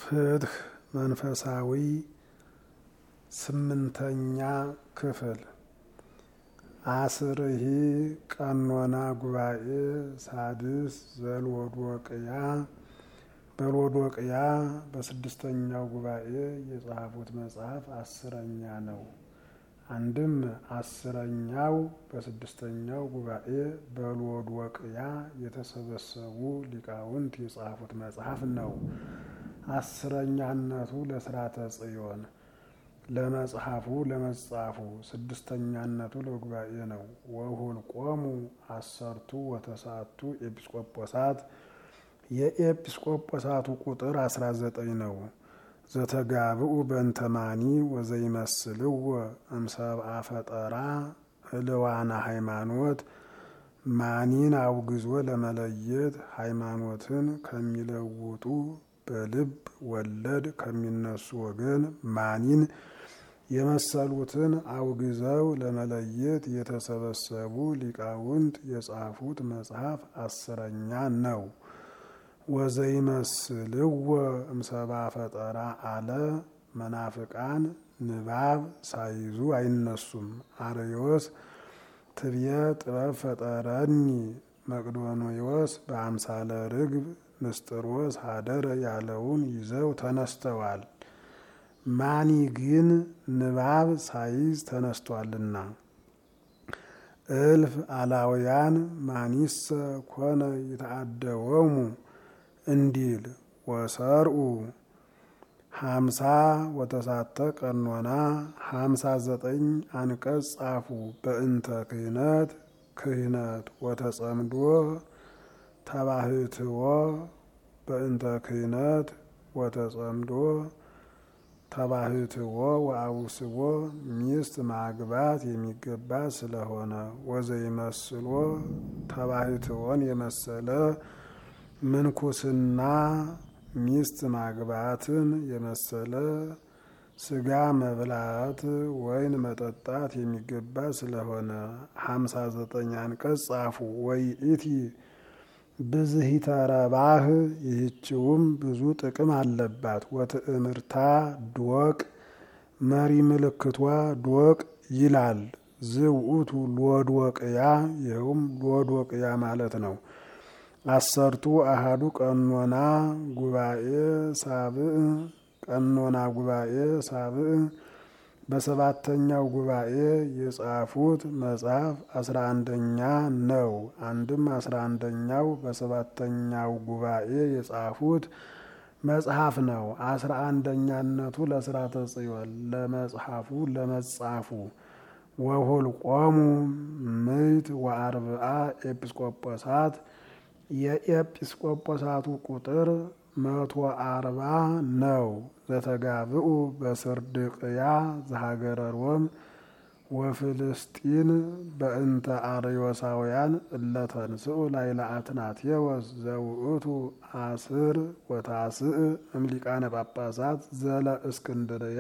ፍትህ መንፈሳዊ ስምንተኛ ክፍል አስርሂ ቀኖና ጉባኤ ሳድስ ዘልወዶቅያ በልወዶቅያ በስድስተኛው ጉባኤ የጻፉት መጽሐፍ አስረኛ ነው። አንድም አስረኛው በስድስተኛው ጉባኤ በልወዶቅያ የተሰበሰቡ ሊቃውንት የጻፉት መጽሐፍ ነው። አስረኛነቱ ለስርዓተ ጽዮን ለመጽሐፉ ለመጻፉ፣ ስድስተኛነቱ ለጉባኤ ነው። ወሁልቆሙ አሰርቱ ወተሳቱ ኤጲስቆጶሳት የኤጲስቆጶሳቱ ቁጥር አስራ ዘጠኝ ነው። ዘተጋብኡ በእንተማኒ ወዘይመስልዎ እምሰብአ ፈጠራ እልዋና ሃይማኖት ማኒን አውግዞ ለመለየት ሃይማኖትን ከሚለውጡ በልብ ወለድ ከሚነሱ ወገን ማኒን የመሰሉትን አውግዘው ለመለየት የተሰበሰቡ ሊቃውንት የጻፉት መጽሐፍ አስረኛ ነው። ወዘይመስልዎ እምሰብአ ፈጠራ አለ መናፍቃን ንባብ ሳይዙ አይነሱም። አርዮስ ትብየ ጥበብ ፈጠረኒ መቅዶንዮስ በአምሳለ ርግብ ንስጥሮስ ሀደረ ያለውን ይዘው ተነስተዋል። ማኒ ግን ንባብ ሳይዝ ተነስቷልና። እልፍ አላውያን ማኒሰ ኮነ ይተአደወሙ እንዲል ወሰርኡ ሀምሳ ወተሳተ ቀኖና ሀምሳ ዘጠኝ አንቀጽ ጻፉ። በእንተ ክህነት ክህነት ወተጸምዶ ተባህትዎ በእንተ ክህነት ወተጸምዶ ተባህትዎ ወአውስቦ ሚስት ማግባት የሚገባ ስለሆነ ወዘይመስሎ ተባህትዎን የመሰለ ምንኩስና ሚስት ማግባትን የመሰለ ስጋ መብላት ወይን መጠጣት የሚገባ ስለሆነ ሀምሳ ዘጠኝ አንቀጽ ጻፉ። ወይ ኢቲ ብዝሂተ ረባህ ይህችውም ብዙ ጥቅም አለባት። ወትእምርታ ዶቅ መሪ ምልክቷ ዶቅ ይላል። ዝውኡቱ ሎዶቅያ ይኸውም ሎዶቅያ ማለት ነው። አሰርቱ አሃዱ ቀኖና ጉባኤ ሳብዕ ቀኖና ጉባኤ ሳብዕ በሰባተኛው ጉባኤ የጻፉት መጽሐፍ አስራ አንደኛ ነው። አንድም አስራ አንደኛው በሰባተኛው ጉባኤ የጻፉት መጽሐፍ ነው። አስራ አንደኛነቱ ለስርዓተ ጽዮን ለመጽሐፉ ለመጻፉ ወሁልቆሙ ምዕት ወአርብዓ ኤጲስቆጶሳት የኤጲስቆጶሳቱ ቁጥር መቶ አርባ ነው። ዘተጋብኡ በስርድቅያ ዘሀገረ ሮም ወፍልስጢን በእንተ አርዮሳውያን እለተንስኡ ላይለ አትናቴዎስ ዘውእቱ አስር ወታስእ እምሊቃነ ጳጳሳት ዘለ እስክንድርያ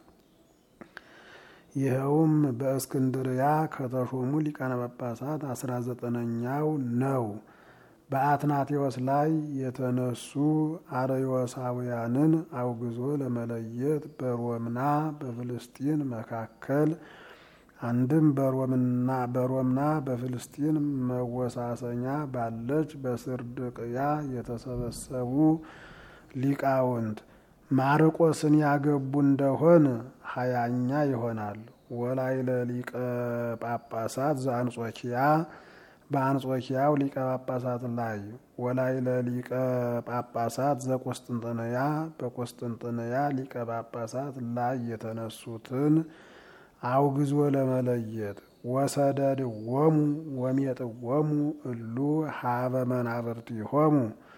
ይኸውም በእስክንድርያ ከተሾሙ ሊቃነ ጳጳሳት አስራ ዘጠነኛው ነው። በአትናቴዎስ ላይ የተነሱ አርዮሳውያንን አውግዞ ለመለየት በሮምና በፍልስጢን መካከል አንድም በሮምና በፍልስጢን መወሳሰኛ ባለች በስርድቅያ የተሰበሰቡ ሊቃውንት ማርቆስን ያገቡ እንደሆን ሀያኛ ይሆናል። ወላይለ ሊቀ ጳጳሳት ዘአንጾኪያ በአንጾኪያው ሊቀ ጳጳሳት ላይ ወላይለ ሊቀ ጳጳሳት ዘቆስጥንጥንያ በቆስጥንጥንያ ሊቀ ጳጳሳት ላይ የተነሱትን አውግዞ ለመለየት ወሰደድዎሙ ወሜጥዎሙ እሉ ሀበ መናብርቲሆሙ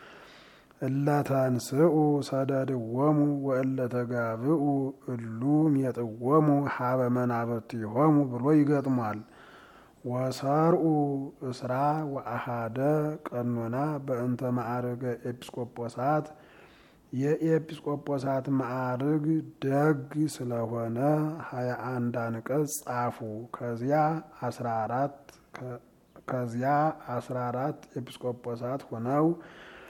እለተንስኡ ሰደድዎሙ ወእለተጋብኡ እሉ ሜጥዎሙ ሀበ መናብርቲሆሙ ብሎ ይገጥሟል። ወሰርኡ እስራ ወአሃደ ቀኖና በእንተ ማዕርገ ኤጲስቆጶሳት የኤጲስቆጶሳት ማዕርግ ደግ ስለሆነ ሀያ አንድ አንቀጽ ጻፉ። ከዚያ አስራ አራት ከዚያ አስራ አራት ኤጲስቆጶሳት ሆነው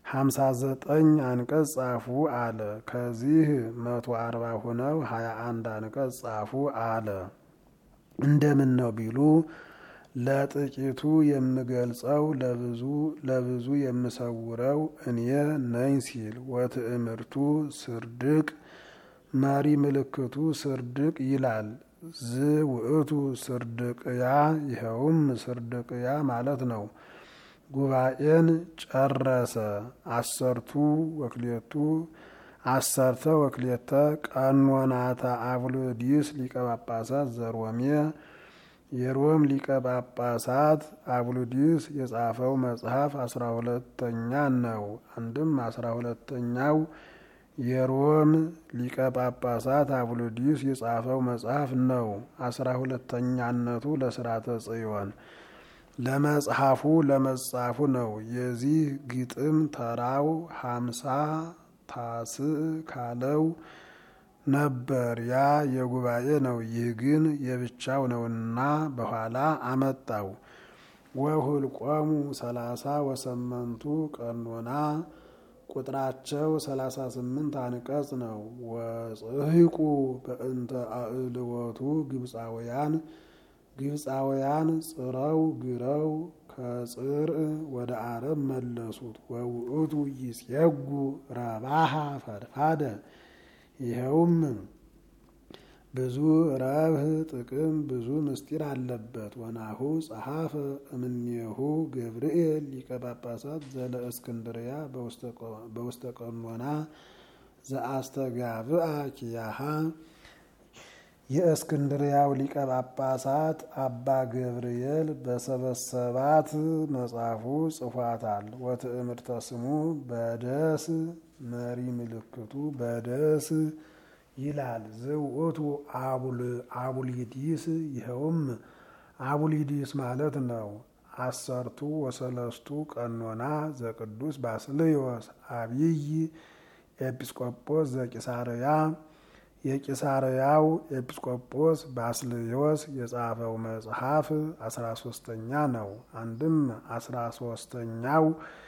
ሀምሳ ዘጠኝ አንቀጽ ጻፉ አለ። ከዚህ መቶ አርባ ሁነው ሀያ አንድ አንቀጽ ጻፉ አለ። እንደምን ነው ቢሉ ለጥቂቱ የምገልጸው ለብዙ ለብዙ የምሰውረው እኔ ነኝ ሲል ወትእምርቱ ስርድቅ መሪ ምልክቱ ስርድቅ ይላል። ዝ ውእቱ ስርድቅያ ይኸውም ስርድቅያ ማለት ነው። ጉባኤን ጨረሰ። አሰርቱ ወክሌቱ አሰርተ ወክሌተ ቀኖናተ አብሎዲስ ሊቀ ጳጳሳት ዘሮሜ የሮም ሊቀ ጳጳሳት አብሉዲስ የጻፈው መጽሐፍ አስራ ሁለተኛ ነው። አንድም አስራ ሁለተኛው የሮም ሊቀ ጳጳሳት አብሉዲስ የጻፈው መጽሐፍ ነው። አስራ ሁለተኛነቱ ለስርዓተ ጽዮን ለመጽሐፉ ለመጻፉ ነው። የዚህ ግጥም ተራው ሀምሳ ታስዕ ካለው ነበር። ያ የጉባኤ ነው። ይህ ግን የብቻው ነውና በኋላ አመጣው። ወሁልቆሙ ሰላሳ ወሰመንቱ ቀኖና ቁጥራቸው ሰላሳ ስምንት አንቀጽ ነው። ወጽሕቁ በእንተ አእልወቱ ግብፃውያን ግብፃውያን ጽረው ግረው ከጽርዕ ወደ አረብ መለሱት። ወውእቱ ይጼጉ ረባሃ ፈድፋደ ይኸውም ብዙ ረብህ ጥቅም ብዙ ምስጢር አለበት። ወናሁ ጸሐፈ እምኔሁ ገብርኤል ሊቀ ጳጳሳት ዘለ እስክንድርያ በውስተ ቀኖና ዘአስተጋብአ ኪያሃ የእስክንድርያው ሊቀ ጳጳሳት አባ ገብርኤል በሰበሰባት መጽሐፉ ጽፏታል። ወትእምርተ ስሙ በደስ መሪ ምልክቱ በደስ ይላል። ዝውእቱ አቡሊዲስ ይኸውም አቡሊዲስ ማለት ነው። አሰርቱ ወሰለስቱ ቀኖና ዘቅዱስ ባስልዮስ አብይ ኤጲስቆጶስ ዘቂሳርያ የቂሳርያው ኤጲስቆጶስ ባስልዮስ የጻፈው መጽሐፍ አስራ ሶስተኛ ነው። አንድም አስራ ሶስተኛው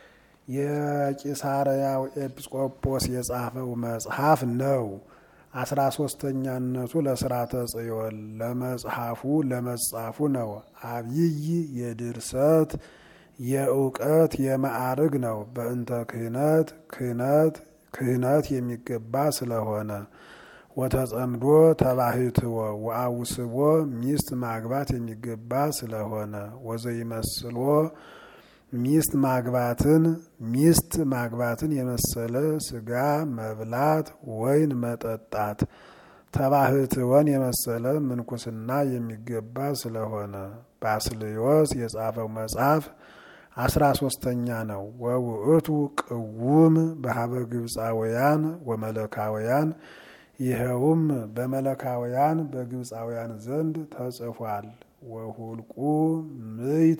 የቂሳርያው ኤጲስቆጶስ የጻፈው መጽሐፍ ነው። አስራ ሶስተኛነቱ ለስርዓተ ጽዮን ለመጽሐፉ ለመጻፉ ነው። አብይ የድርሰት የእውቀት የማዕርግ ነው። በእንተ ክህነት ክህነት ክህነት የሚገባ ስለሆነ ወተጸምዶ ተባህትዎ ወአውስቦ ሚስት ማግባት የሚገባ ስለሆነ ወዘይመስሎ ሚስት ማግባትን ሚስት ማግባትን የመሰለ ስጋ መብላት ወይን መጠጣት ተባህትወን የመሰለ ምንኩስና የሚገባ ስለሆነ ባስልዮስ የጻፈው መጽሐፍ አስራ ሶስተኛ ነው። ወውእቱ ቅውም በሀበ ግብፃውያን ወመለካውያን ይኸውም በመለካውያን በግብፃውያን ዘንድ ተጽፏል። ወሁልቁ ምይት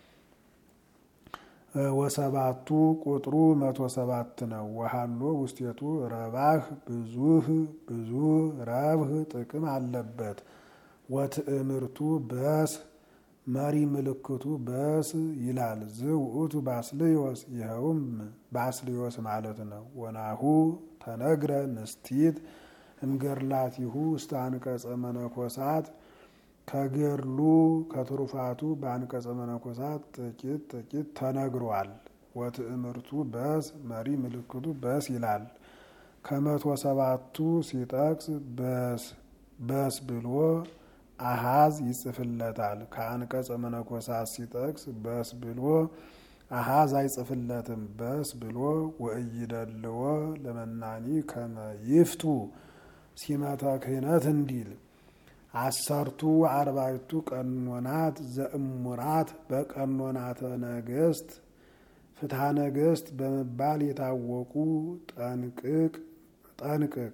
ወሰባቱ ቁጥሩ መቶ ሰባት ነው። ወሃሎ ውስቴቱ ረባህ ብዙህ ብዙ ረብህ ጥቅም አለበት። ወትእምርቱ በስ መሪ ምልክቱ በስ ይላል። ዝውእቱ ባስልዮስ ይኸውም ባስልዮስ ማለት ነው። ወናሁ ተነግረ ንስቲት እምገርላቲሁ ውስተ አንቀጸ መነኮሳት ከገርሉ ከትሩፋቱ በአንቀጸ መነኮሳት ጥቂት ጥቂት ተነግሯል። ወትእምርቱ በስ መሪ ምልክቱ በስ ይላል። ከመቶ ሰባቱ ሲጠቅስ በስ በስ ብሎ አሃዝ ይጽፍለታል። ከአንቀጸ መነኮሳት ሲጠቅስ በስ ብሎ አሃዝ አይጽፍለትም። በስ ብሎ ወእይደልዎ ለመናኒ ከመ ይፍቱ ሲመተ ክህነት እንዲል አሰርቱ አርባዕቱ ቀኖናት ዘእሙራት በቀኖናተ ነገስት ፍትሐ ነገስት በመባል የታወቁ ጠንቅቅ ጠንቅቅ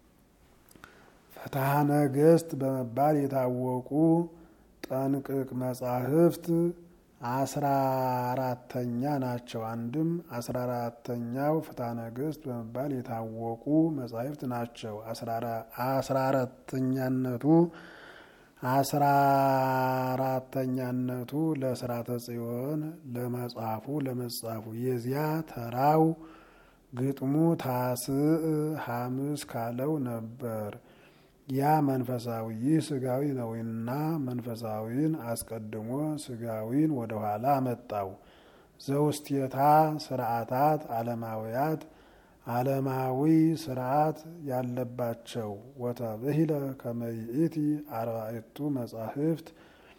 ፍትሐ ነገስት በመባል የታወቁ ጠንቅቅ መጻሕፍት አስራ አራተኛ ናቸው። አንድም አስራ አራተኛው ፍትሐ ነገስት በመባል የታወቁ መጻሕፍት ናቸው። አስራ አራተኛነቱ አስራ አራተኛነቱ ለስራተ ጽዮን ለመጽሐፉ ለመጻፉ የዚያ ተራው ግጥሙ ታስዕ ሐምስ ካለው ነበር። ያ መንፈሳዊ ይህ ስጋዊ ነውና መንፈሳዊን አስቀድሞ ስጋዊን ወደኋላ አመጣው። ዘውስቴታ ስርዓታት ዓለማውያት ዓለማዊ ስርዓት ያለባቸው ወተብሂለ ከመይእቲ አርባዕቱ መጻሕፍት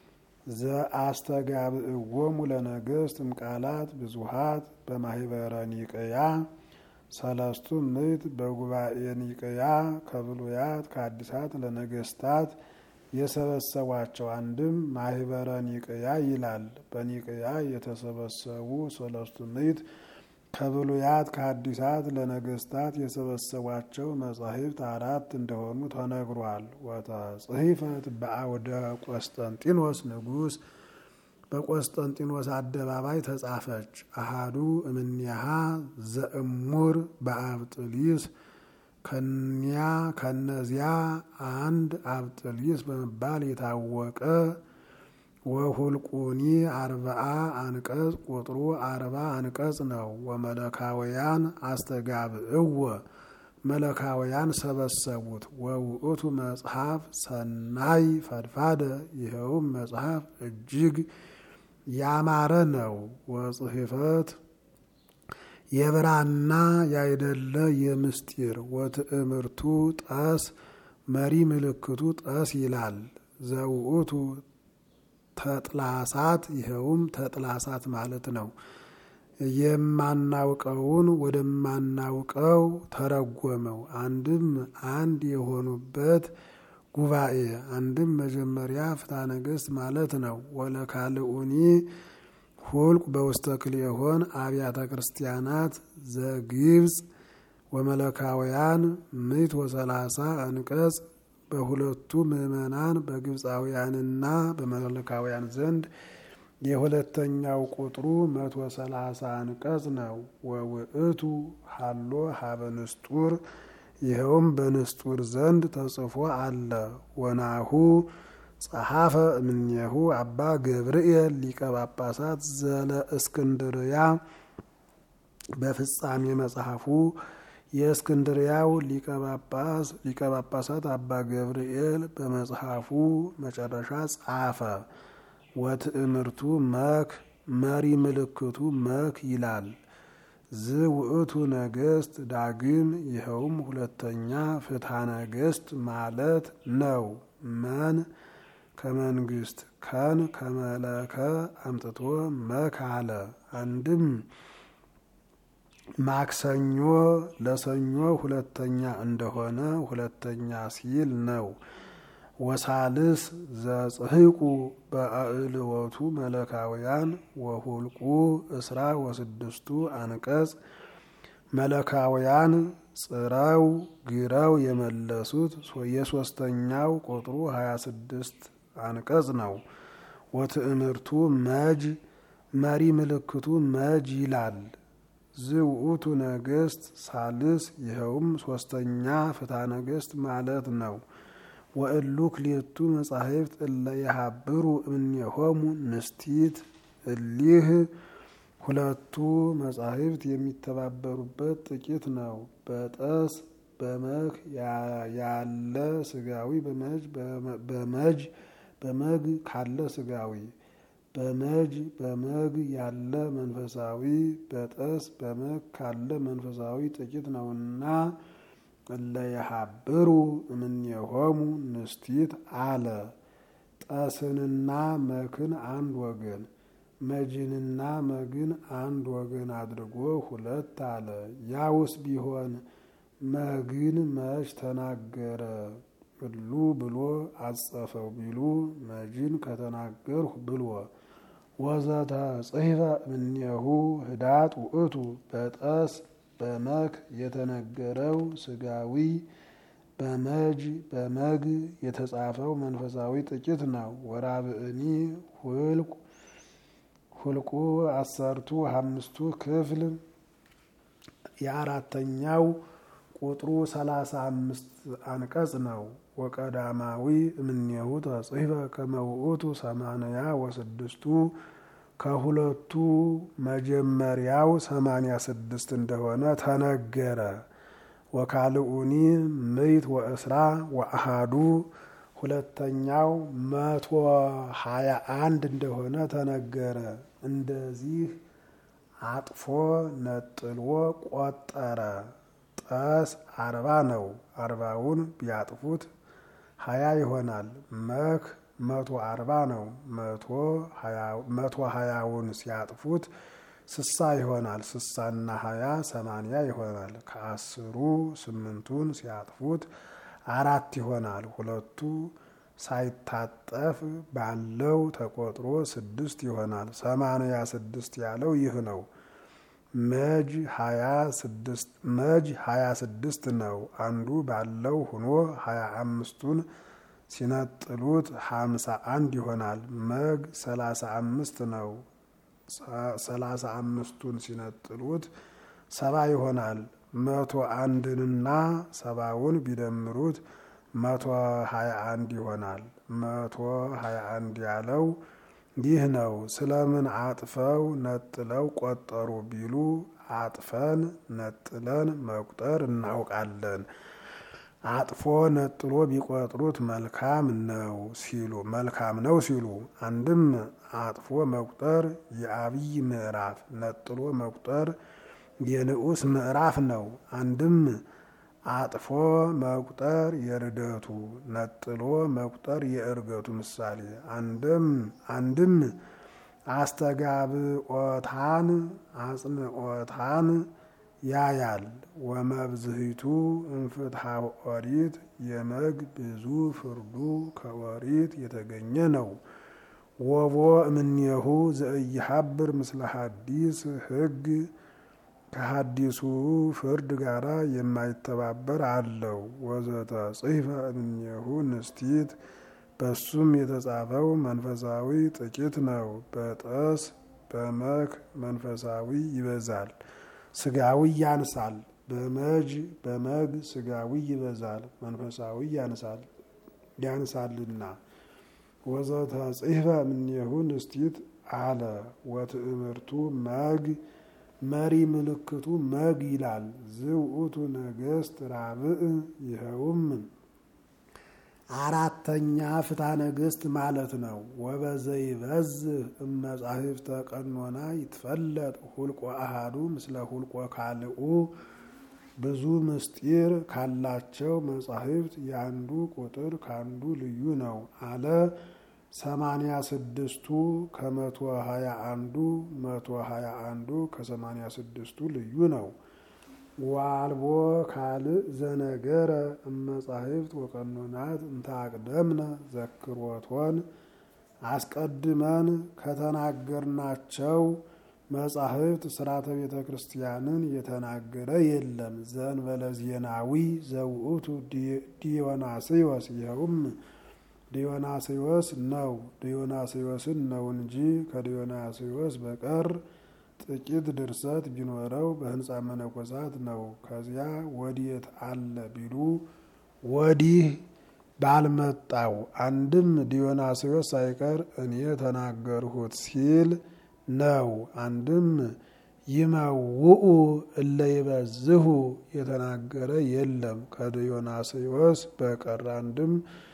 ዘአስተጋብእዎሙ ለነገሥት እምቃላት ብዙሃት በማህበረ ኒቅያ ሰለስቱ ምዕት በጉባኤ ኒቅያ ከብሉያት ከአዲሳት ለነገስታት የሰበሰቧቸው አንድም ማህበረ ኒቅያ ይላል። በኒቅያ የተሰበሰቡ ሰለስቱ ምዕት ከብሉያት ከአዲሳት ለነገስታት የሰበሰቧቸው መጻሕፍት አራት እንደሆኑ ተነግሯል። ወተጽሕፈት በአውደ ቆስጠንጢኖስ ንጉሥ በቆስጠንጢኖስ አደባባይ ተጻፈች። አሃዱ እምኔሃ ዘእሙር በአብጥሊስ ከኒያ ከነዚያ አንድ አብጥሊስ በመባል የታወቀ ወሁልቁኒ አርባአ አንቀጽ ቁጥሩ አርባ አንቀጽ ነው። ወመለካውያን አስተጋብእወ መለካውያን ሰበሰቡት። ወውእቱ መጽሐፍ ሰናይ ፈድፋደ ይኸውም መጽሐፍ እጅግ ያማረ ነው። ወጽሕፈት የብራና ያይደለ የምስጢር ወትእምርቱ ጠስ መሪ ምልክቱ ጠስ ይላል። ዘውእቱ ተጥላሳት ይኸውም ተጥላሳት ማለት ነው። የማናውቀውን ወደማናውቀው ተረጎመው። አንድም አንድ የሆኑበት ጉባኤ አንድም መጀመሪያ ፍትሐ ነገሥት ማለት ነው። ወለካልኡኒ ሁልቅ በውስተ ክልኤሆን አብያተ ክርስቲያናት ዘግብፅ ወመለካውያን ምዕት ወሰላሳ አንቀጽ በሁለቱ ምዕመናን በግብፃውያንና በመለካውያን ዘንድ የሁለተኛው ቁጥሩ መቶ ሰላሳ አንቀጽ ነው። ወውእቱ ሀሎ ሀበ ንስጡር ይኸውም በንስጡር ዘንድ ተጽፎ አለ። ወናሁ ጸሐፈ እምኔሁ አባ ገብርኤል ሊቀ ጳጳሳት ዘለ እስክንድርያ በፍጻሜ መጽሐፉ የእስክንድርያው ሊቀ ጳጳስ ሊቀ ጳጳሳት አባ ገብርኤል በመጽሐፉ መጨረሻ ጻፈ። ወትእምርቱ መክ መሪ ምልክቱ መክ ይላል። ዝ ውእቱ ነገስት ዳግም ይኸውም ሁለተኛ ፍትሐ ነገስት ማለት ነው። መን ከመንግስት ከን ከመለከ አምጥቶ መክ አለ። አንድም ማክሰኞ ለሰኞ ሁለተኛ እንደሆነ ሁለተኛ ሲል ነው። ወሳልስ ዘጽሕቁ በአእልወቱ መለካውያን ወሁልቁ እስራ ወስድስቱ አንቀጽ መለካውያን ጽረው ግረው የመለሱት የሶስተኛው ቁጥሩ ሀያ ስድስት አንቀጽ ነው። ወትእምርቱ መጅ መሪ ምልክቱ መጅ ይላል። ዝውእቱ ነገስት ሳልስ ይኸውም ሶስተኛ ፍትሐ ነገስት ማለት ነው። ወእሉ ክልኤቱ መጻሕፍት እለ የሀብሩ እምኔሆሙ ንስቲት እሊህ ሁለቱ መጻሕፍት የሚተባበሩበት ጥቂት ነው። በጠስ በመክ ያለ ስጋዊ በመጅ በመጅ በመግ ካለ ስጋዊ በመጅ በመግ ያለ መንፈሳዊ በጠስ በመግ ካለ መንፈሳዊ ጥቂት ነውና እለ የሀብሩ እምኔሆሙ ንስቲት አለ። ጠስንና መክን አንድ ወገን መጅንና መግን አንድ ወገን አድርጎ ሁለት አለ። ያውስ ቢሆን መግን መች ተናገረ እሉ ብሎ አጸፈው ቢሉ መጅን ከተናገርሁ ብሎ ወዘተ ጽሕፈ እምኔሁ ህዳጥ ውእቱ በጠስ በመክ የተነገረው ስጋዊ በመጅ በመግ የተጻፈው መንፈሳዊ ጥቂት ነው። ወራብእኒ ሁልቁ ሁልቁ አሰርቱ አምስቱ ክፍል የአራተኛው ቁጥሩ ሰላሳ አምስት አንቀጽ ነው። ወቀዳማዊ እምኔሁ ተጽሕፈ ከመ ውእቱ ሰማንያ ወስድስቱ ከሁለቱ መጀመሪያው ሰማንያ ስድስት እንደሆነ ተነገረ። ወካልኡኒ ምይት ወእስራ ወአሃዱ ሁለተኛው መቶ ሀያ አንድ እንደሆነ ተነገረ። እንደዚህ አጥፎ ነጥሎ ቆጠረ። ጠስ አርባ ነው። አርባውን ቢያጥፉት ሀያ ይሆናል። መክ መቶ አርባ ነው። መቶ ሀያውን ሲያጥፉት ስሳ ይሆናል። ስሳና ሀያ ሰማንያ ይሆናል። ከአስሩ ስምንቱን ሲያጥፉት አራት ይሆናል። ሁለቱ ሳይታጠፍ ባለው ተቆጥሮ ስድስት ይሆናል። ሰማንያ ስድስት ያለው ይህ ነው። መጅ ሀያ ስድስት ነው። አንዱ ባለው ሆኖ ሀያ አምስቱን ሲነጥሉት ሀምሳ አንድ ይሆናል። መግ ሰላሳ አምስት ነው። ሰላሳ አምስቱን ሲነጥሉት ሰባ ይሆናል። መቶ አንድንና ሰባውን ቢደምሩት መቶ ሀያ አንድ ይሆናል። መቶ ሀያ አንድ ያለው ይህ ነው። ስለምን አጥፈው ነጥለው ቆጠሩ ቢሉ አጥፈን ነጥለን መቁጠር እናውቃለን። አጥፎ ነጥሎ ቢቆጥሩት መልካም ነው ሲሉ መልካም ነው ሲሉ አንድም አጥፎ መቁጠር የአብይ ምዕራፍ ነጥሎ መቁጠር የንዑስ ምዕራፍ ነው። አንድም አጥፎ መቁጠር የርደቱ ነጥሎ መቁጠር የእርገቱ ምሳሌ አንድም አንድም አስተጋብኦታን አጽንኦታን ያያል። ወመብዝሂቱ እንፍትሐ ኦሪት የመግ ብዙ ፍርዱ ከኦሪት የተገኘ ነው። ወቦ እምኔሁ ዘእይሐብር ምስለ ሐዲስ ሕግ ከሐዲሱ ፍርድ ጋር የማይተባበር አለው። ወዘተ ጽሕፈ እምኔሁ ንስቲት በሱም የተጻፈው መንፈሳዊ ጥቂት ነው። በጠስ በመክ መንፈሳዊ ይበዛል፣ ስጋዊ ያንሳል። በመጅ በመግ ስጋዊ ይበዛል፣ መንፈሳዊ ያንሳል ያንሳልና። ወዘተ ጽሕፈ እምኔሁ ንስቲት አለ ወትእምርቱ መግ መሪ ምልክቱ መግ ይላል። ዝውእቱ ነገስት ራብዕ ይኸውም አራተኛ ፍትሐ ነገስት ማለት ነው። ወበዘይበዝህ እመጻሕፍተ ቀኖና ይትፈለጥ ሁልቆ አሃዱ ምስለ ሁልቆ ካልኡ ብዙ ምስጢር ካላቸው መጻሕፍት የአንዱ ቁጥር ከአንዱ ልዩ ነው አለ። ሰማንያ ስድስቱ ከመቶ ሀያ አንዱ መቶ ሀያ አንዱ ከሰማንያ ስድስቱ ልዩ ነው። ዋልቦ ካልእ ዘነገረ እመጻሕፍት ወቀኖናት እንታቅደምነ ዘክሮቶን አስቀድመን ከተናገርናቸው መጻሕፍት ስርዓተ ቤተ ክርስቲያንን የተናገረ የለም። ዘእንበለ ዜናዊ ዘውእቱ ዲዮናስዮስ ይኸውም ዲዮናስዮስ ነው። ዲዮናስዮስን ነው እንጂ ከዲዮናስዮስ በቀር ጥቂት ድርሰት ቢኖረው በህንፃ መነኮሳት ነው። ከዚያ ወዴት አለ ቢሉ ወዲህ ባልመጣው አንድም ዲዮናስዮስ ሳይቀር እኔ ተናገርሁት ሲል ነው። አንድም ይመውኡ እለ ይበዝሁ የተናገረ የለም ከዲዮናስዮስ በቀር አንድም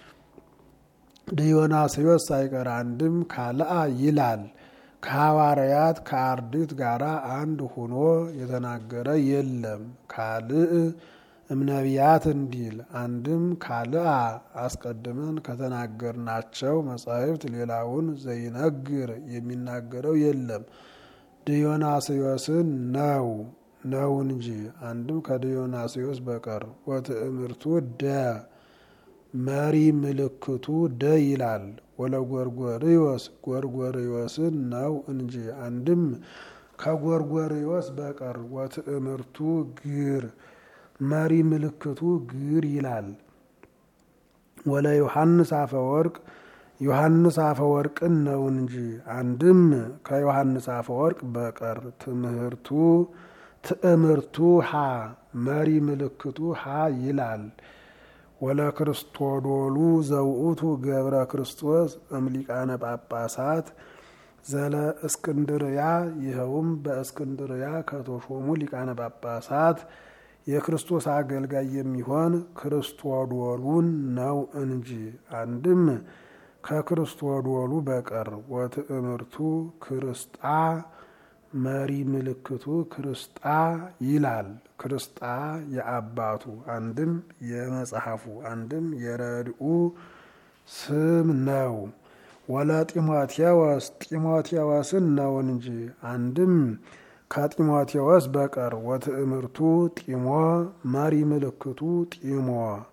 ዲዮናስዮስ ሳይቀር አንድም ካልአ ይላል። ከሐዋርያት ከአርድእት ጋር አንድ ሆኖ የተናገረ የለም። ካልእ እምነቢያት እንዲል አንድም ካልአ አስቀድመን ከተናገርናቸው መጻሕፍት ሌላውን ዘይነግር የሚናገረው የለም። ዲዮናስዮስን ነው ነው እንጂ አንድም ከዲዮናስዮስ በቀር ወትእምርቱ ደ መሪ ምልክቱ ደ ይላል። ወለጎርጎርዮስ ጎርጎርዮስን ነው እንጂ አንድም ከጎርጎርዮስ በቀር ወትእምርቱ ግር መሪ ምልክቱ ግር ይላል። ወለ ዮሐንስ አፈወርቅ ዮሐንስ አፈወርቅን ነው እንጂ አንድም ከዮሐንስ አፈወርቅ በቀር ትምህርቱ ትእምርቱ ሀ መሪ ምልክቱ ሀ ይላል። ወለክርስቶዶሉ ዘውእቱ ገብረ ክርስቶስ እምሊቃነ ጳጳሳት ዘለ እስክንድርያ ይኸውም በእስክንድርያ ከተሾሙ ሊቃነ ጳጳሳት የክርስቶስ አገልጋይ የሚሆን ክርስቶዶሉን ነው እንጂ አንድም ከክርስቶዶሉ በቀር ወትእምርቱ ክርስጣ መሪ ምልክቱ ክርስጣ ይላል። ክርስጣ የአባቱ አንድም የመጽሐፉ አንድም የረድኡ ስም ነው። ወለ ጢሞቴዎስ ጢሞቴዎስን ነው እንጂ አንድም ከጢሞቴዎስ በቀር ወትእምርቱ ጢሞ መሪ ምልክቱ ጢሞ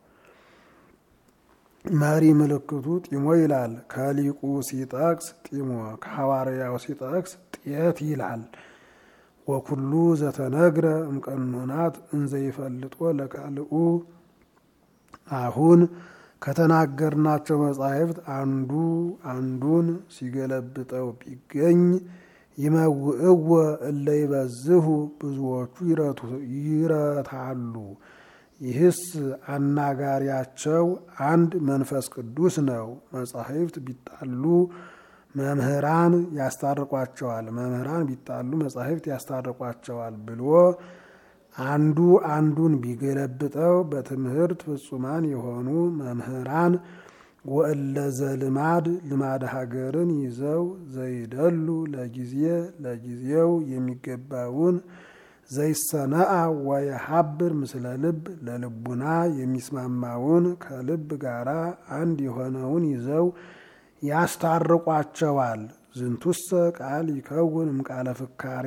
መሪ ምልክቱ ጢሞ ይላል። ከሊቁ ሲጠቅስ ጢሞ ከሐዋርያው ሲጠቅስ ጤት ይላል። ወኩሉ ዘተነግረ እምቀኖናት እንዘይፈልጦ ለቃልኡ አሁን ከተናገርናቸው መጻሕፍት አንዱ አንዱን ሲገለብጠው ቢገኝ ይመውእወ እለ ይበዝሁ ብዙዎቹ ይረታሉ። ይህስ አናጋሪያቸው አንድ መንፈስ ቅዱስ ነው። መጻሕፍት ቢጣሉ መምህራን ያስታርቋቸዋል፣ መምህራን ቢጣሉ መጻሕፍት ያስታርቋቸዋል ብሎ አንዱ አንዱን ቢገለብጠው በትምህርት ፍጹማን የሆኑ መምህራን ወእለ ዘልማድ ልማድ ሀገርን ይዘው ዘይደሉ ለጊዜ ለጊዜው የሚገባውን ዘይሰነአ ወየሀብር ምስለ ልብ ለልቡና የሚስማማውን ከልብ ጋራ አንድ የሆነውን ይዘው ያስታርቋቸዋል። ዝንቱሰ ቃል ይከውን እምቃለ ፍካሬ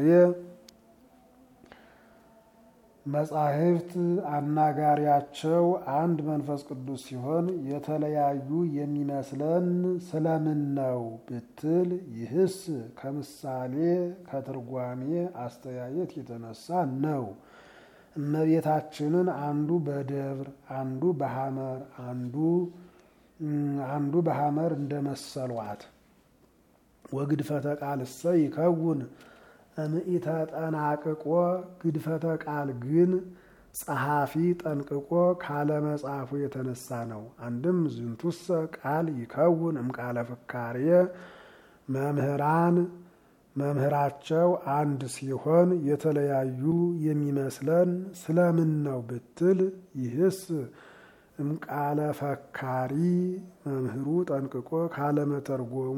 መጻሕፍት አናጋሪያቸው አንድ መንፈስ ቅዱስ ሲሆን የተለያዩ የሚመስለን ስለምን ነው ብትል፣ ይህስ ከምሳሌ ከትርጓሜ አስተያየት የተነሳ ነው። እመቤታችንን አንዱ በደብር አንዱ በሐመር አንዱ አንዱ በሐመር እንደመሰሏት ወግድፈተ ቃልሰ ይከውን እምኢተ ጠናቅቆ ግድፈተ ቃል ግን ጸሐፊ ጠንቅቆ ካለመጻፉ የተነሳ ነው። አንድም ዝንቱሰ ቃል ይከውን እምቃለ ፍካሬ መምህራን መምህራቸው አንድ ሲሆን የተለያዩ የሚመስለን ስለምን ነው ብትል ይህስ እምቃለ ፈካሪ መምህሩ ጠንቅቆ ካለመተርጎሙ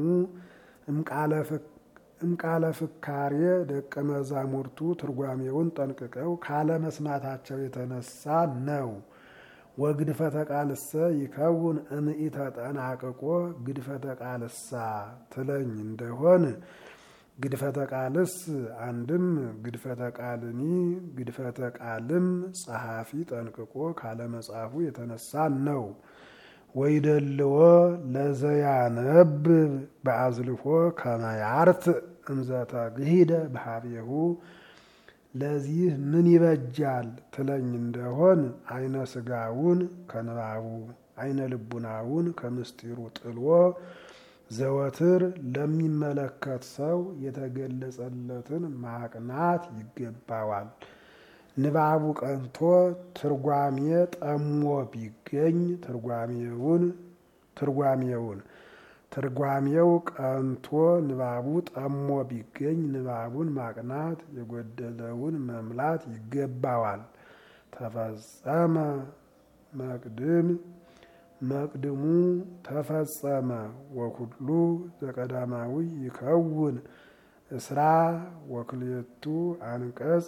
እምቃለ ፍካሬ ደቀ መዛሙርቱ ትርጓሜውን ጠንቅቀው ካለመስማታቸው የተነሳ ነው። ወግድፈተ ቃልሰ ይከውን እምኢተ ጠናቅቆ ግድፈተ ቃልሳ ትለኝ እንደሆን ግድፈተ ቃልስ አንድም ግድፈተ ቃልኒ ግድፈተ ቃልም ጸሐፊ ጠንቅቆ ካለመጻፉ የተነሳ ነው። ወይደልዎ ለዘያነብብ በአዝልፎ ከመያርት እንዘተ ግሂደ በሀቤሁ ለዚህ ምን ይበጃል ትለኝ እንደሆን አይነ ስጋውን ከንባቡ አይነ ልቡናውን ከምስጢሩ ጥሎ ዘወትር ለሚመለከት ሰው የተገለጸለትን ማቅናት ይገባዋል። ንባቡ ቀንቶ ትርጓሜ ጠሞ ቢገኝ ትርጓሜውን ትርጓሜውን ትርጓሜው ቀንቶ ንባቡ ጠሞ ቢገኝ ንባቡን ማቅናት የጎደለውን መምላት ይገባዋል። ተፈጸመ መቅድም መቅድሙ ተፈጸመ ወኩሉ ዘቀዳማዊ ይከውን እስራ ወክልኤቱ አንቀጽ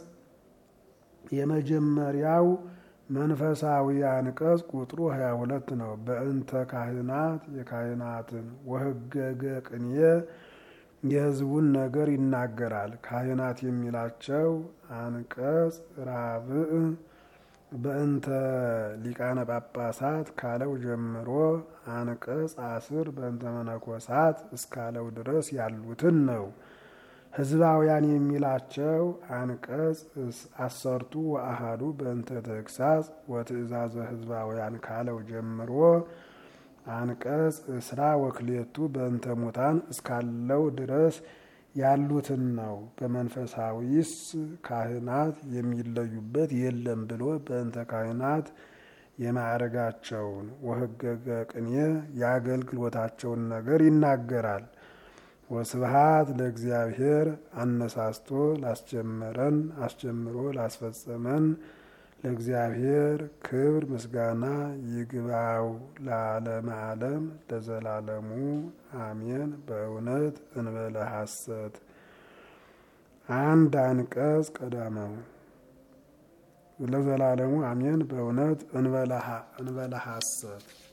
የመጀመሪያው መንፈሳዊ አንቀጽ ቁጥሩ 22 ነው። በእንተ ካህናት የካህናትን ወህገገ ቅኔ የሕዝቡን ነገር ይናገራል። ካህናት የሚላቸው አንቀጽ ራብዕ በእንተ ሊቃነ ጳጳሳት ካለው ጀምሮ አንቀጽ አስር በእንተ መነኮሳት እስካለው ድረስ ያሉትን ነው። ህዝባውያን የሚላቸው አንቀጽ አሰርቱ ወአሃዱ በእንተ ተግሳጽ ወትእዛዘ ህዝባውያን ካለው ጀምሮ አንቀጽ እስራ ወክሌቱ በእንተ ሙታን እስካለው ድረስ ያሉትን ነው። በመንፈሳዊስ ካህናት የሚለዩበት የለም ብሎ በእንተ ካህናት የማዕረጋቸውን ወህገገ ቅኔ የአገልግሎታቸውን ነገር ይናገራል። ወስብሃት ለእግዚአብሔር አነሳስቶ ላስጀመረን አስጀምሮ ላስፈጸመን ለእግዚአብሔር ክብር ምስጋና ይግባው ለዓለመ ዓለም ለዘላለሙ አሜን። በእውነት እንበለ ሐሰት አንድ አንቀጽ ቀዳማው ለዘላለሙ አሜን። በእውነት እንበለ ሐሰት